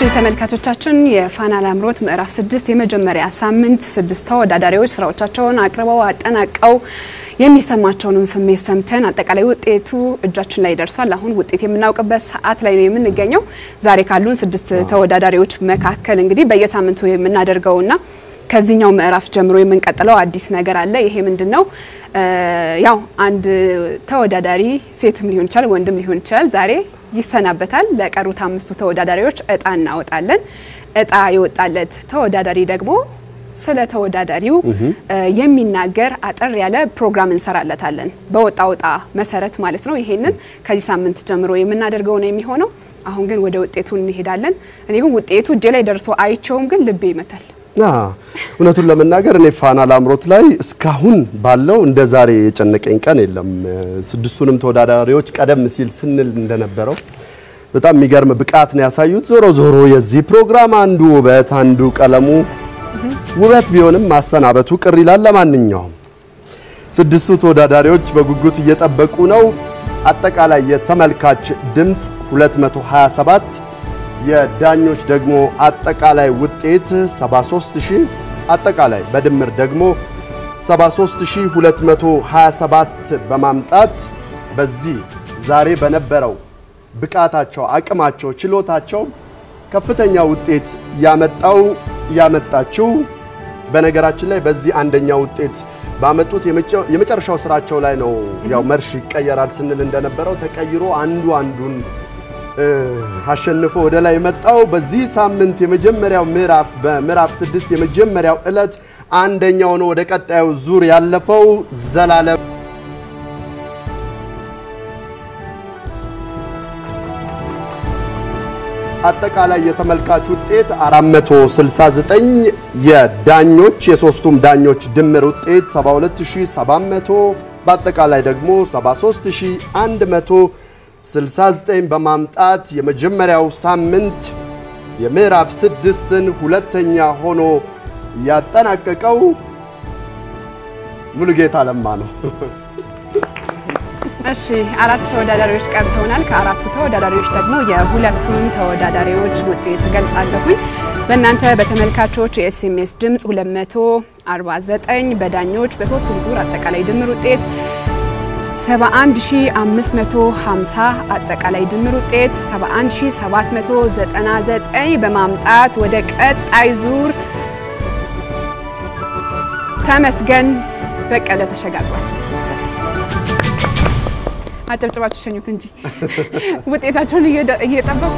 ተመልካቾቻችን የፋና ላምሮት ምዕራፍ ስድስት የመጀመሪያ ሳምንት ስድስት ተወዳዳሪዎች ስራዎቻቸውን አቅርበው አጠናቀው የሚሰማቸውንም ስሜት ሰምተን አጠቃላይ ውጤቱ እጃችን ላይ ደርሷል። አሁን ውጤት የምናውቅበት ሰዓት ላይ ነው የምንገኘው። ዛሬ ካሉን ስድስት ተወዳዳሪዎች መካከል እንግዲህ በየሳምንቱ የምናደርገውና ከዚህኛው ምዕራፍ ጀምሮ የምንቀጥለው አዲስ ነገር አለ። ይሄ ምንድን ነው? ያው አንድ ተወዳዳሪ ሴትም ሊሆን ይችላል፣ ወንድም ሊሆን ይችላል ዛሬ ይሰናበታል። ለቀሩት አምስቱ ተወዳዳሪዎች እጣ እናወጣለን። እጣ የወጣለት ተወዳዳሪ ደግሞ ስለ ተወዳዳሪው የሚናገር አጠር ያለ ፕሮግራም እንሰራለታለን። በወጣ ወጣ መሰረት ማለት ነው። ይሄንን ከዚህ ሳምንት ጀምሮ የምናደርገው ነው የሚሆነው። አሁን ግን ወደ ውጤቱ እንሄዳለን። እኔ ግን ውጤቱ እጄ ላይ ደርሶ አይቼውም ግን ልቤ ይመታል። እውነቱን ለመናገር እኔ ፋና ላምሮት ላይ እስካሁን ባለው እንደ ዛሬ የጨነቀኝ ቀን የለም። ስድስቱንም ተወዳዳሪዎች ቀደም ሲል ስንል እንደነበረው በጣም የሚገርም ብቃት ነው ያሳዩት። ዞሮ ዞሮ የዚህ ፕሮግራም አንዱ ውበት አንዱ ቀለሙ ውበት ቢሆንም ማሰናበቱ ቅር ይላል። ለማንኛውም ስድስቱ ተወዳዳሪዎች በጉጉት እየጠበቁ ነው። አጠቃላይ የተመልካች ድምፅ 227 የዳኞች ደግሞ አጠቃላይ ውጤት 73000 አጠቃላይ በድምር ደግሞ 73227 በማምጣት በዚህ ዛሬ በነበረው ብቃታቸው፣ አቅማቸው፣ ችሎታቸው ከፍተኛ ውጤት ያመጣው ያመጣችው በነገራችን ላይ በዚህ አንደኛ ውጤት ባመጡት የመጨረሻው ስራቸው ላይ ነው ያው መርሽ ይቀየራል ስንል እንደነበረው ተቀይሮ አንዱ አንዱን አሸንፎ ወደ ላይ መጣው። በዚህ ሳምንት የመጀመሪያው ምዕራፍ በምዕራፍ ስድስት የመጀመሪያው ዕለት አንደኛው ነው ወደ ቀጣዩ ዙር ያለፈው ዘላለም አጠቃላይ የተመልካች ውጤት 469 የዳኞች የሶስቱም ዳኞች ድምር ውጤት 72700 በአጠቃላይ ደግሞ 73100 69 በማምጣት የመጀመሪያው ሳምንት የምዕራፍ ስድስትን ሁለተኛ ሆኖ ያጠናቀቀው ሙሉጌታ ለማ ነው። እሺ አራት ተወዳዳሪዎች ቀርተውናል። ከአራቱ ተወዳዳሪዎች ደግሞ የሁለቱን ተወዳዳሪዎች ውጤት ገልጻለሁኝ። በእናንተ በተመልካቾች የኤስኤምኤስ ድምፅ 249 በዳኞች በሶስቱም ዙር አጠቃላይ ድምር ውጤት 71550 አጠቃላይ ድምር ውጤት 71799 በማምጣት ወደ ቀጣይ ዙር ተመስገን በቀለ ተሸጋግሯል። አጨብጭባችሁ ሸኙት እንጂ ውጤታቸውን እየጠበቁ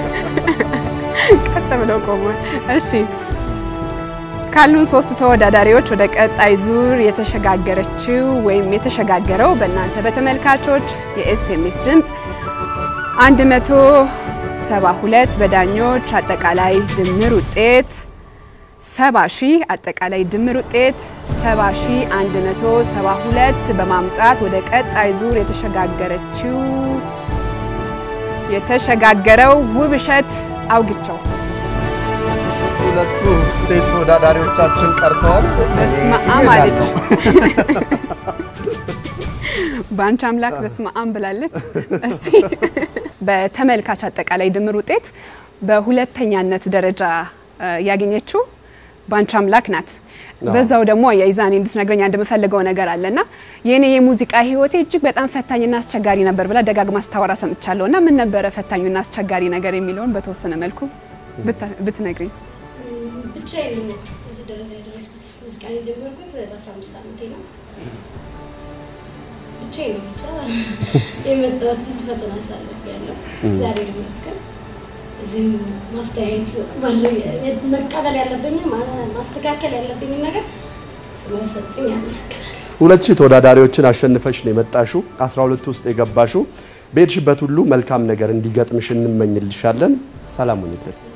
ቀጥ ብለው ቆሟል። እሺ ካሉን ሶስት ተወዳዳሪዎች ወደ ቀጣይ ዙር የተሸጋገረችው ወይም የተሸጋገረው በእናንተ በተመልካቾች የኤስኤምኤስ ድምፅ 172 በዳኞች አጠቃላይ ድምር ውጤት 70 ሺህ አጠቃላይ ድምር ውጤት 70172 በማምጣት ወደ ቀጣይ ዙር የተሸጋገረችው የተሸጋገረው ውብሸት አውግቸው ሁለቱ ሴት ተወዳዳሪዎቻችን ቀርተዋል። በስመ አብ አለች። በአንቺ አምላክ በስመ አብ ብላለች። እስቲ በተመልካች አጠቃላይ ድምር ውጤት በሁለተኛነት ደረጃ ያገኘችው በአንቺ አምላክ ናት። በዛው ደግሞ የይዛኔ እንድትነግረኝ አንድ የምፈልገው ነገር አለና የኔ የሙዚቃ ህይወቴ እጅግ በጣም ፈታኝና አስቸጋሪ ነበር ብላ ደጋግማ ስታወራ ሰምቻለሁ። እና ምን ነበረ ፈታኙና አስቸጋሪ ነገር የሚለውን በተወሰነ መልኩ ብትነግሪኝ። ብቻዬን ነው እዚህ ደረጃ የደረስኩት። ሙዚቃን የጀመርኩት በ15 ዓመቴ ነው። ብቻዬን ነው ብቻ የመጣሁት። ብዙ ፈተና አሳልፌያለሁ። እግዚአብሔር ይመስገን። እዚህም ማስተያየት መቀበል ያለብኝን ማስተካከል ያለብኝን ነገር ስለሰጡኝ አመሰግናለሁ። ሁለት ሺህ ተወዳዳሪዎችን አሸንፈሽ ነው የመጣሽው። 12 ውስጥ የገባሽው። በሄድሽበት ሁሉ መልካም ነገር እንዲገጥምሽ እንመኝልሻለን። ሰላም ሁኚልን።